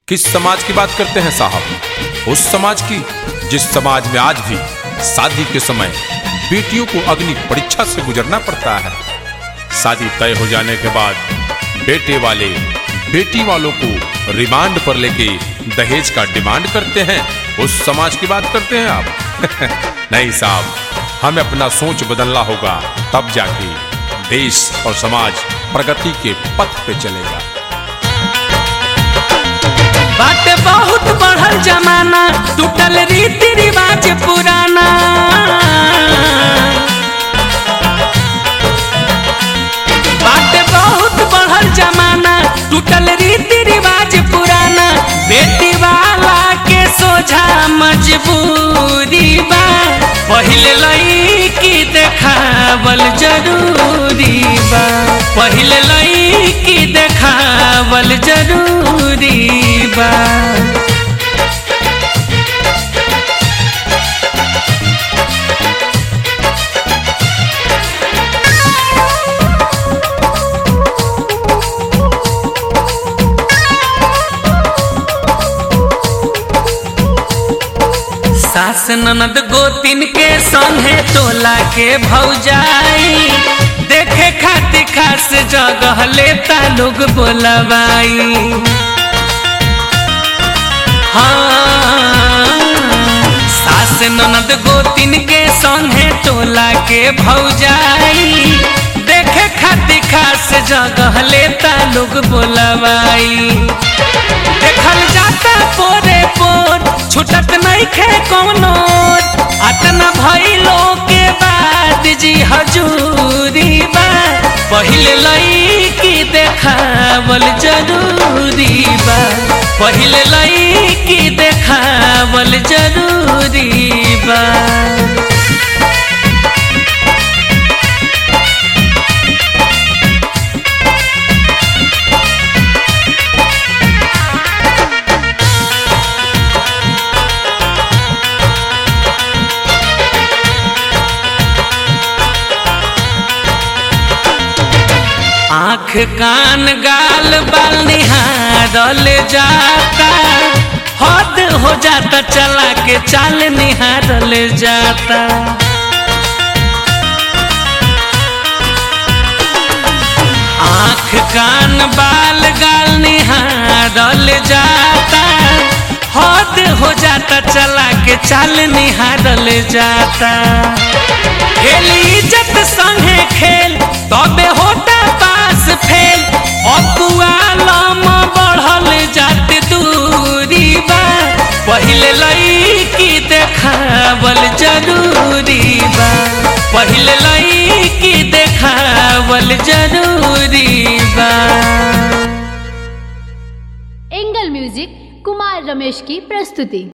किस समाज की बात करते हैं साहब उस समाज की जिस समाज में आज भी शादी के समय बेटियों को अग्नि परीक्षा से गुजरना पड़ता है शादी तय हो जाने के बाद बेटे वाले बेटी वालों को रिमांड पर लेके दहेज का डिमांड करते हैं उस समाज की बात करते हैं आप नहीं साहब हमें अपना सोच बदलना होगा तब जाके देश और समाज प्रगति के पथ पे चलेगा बाटे बहुत बढ़ल जमाना टूटल रीति रिवाज पुराना बाटे बहुत बढ़ल जमाना टूटल रीति रिवाज पुराना बेटी वाला के सोझा मजबूरी बा पहिले लईकी देखावल जरूरी बा पहिले लईकी देखावल जरूरी बा सास ननद गोतिन के संगे टोला के भौजाई देखे खातिर खास जगह लेता लोग बोलवाई हाँ सास ननद गोतिन के संगे टोला के भौजाई देखे खातिर खास जगह लेता लोग बोलवाई देखल जाता पोरे पोर छुटत नहीं खे कोनो अतना भइलो के बाद जी हजूरी बा पहिले लईकी देखावल जरूरी बा पहिले लईकी देखावल जरूरी बा आँख कान गाल बाल निहारल जाता हद हो जाता चला के चाल निहारल जाता आँख कान बाल गाल निहारल जाता हद हो जाता चला के चाल निहारल जाता खेल इज्जत संगे खेल तबे होता पास फेल अकुआलम बढ़ल जात दूरी बा पहिले लईकी देखावल जरूरी बा पहिले लईकी देखावल जरूरी बा एंगल म्यूजिक कुमार रमेश की प्रस्तुति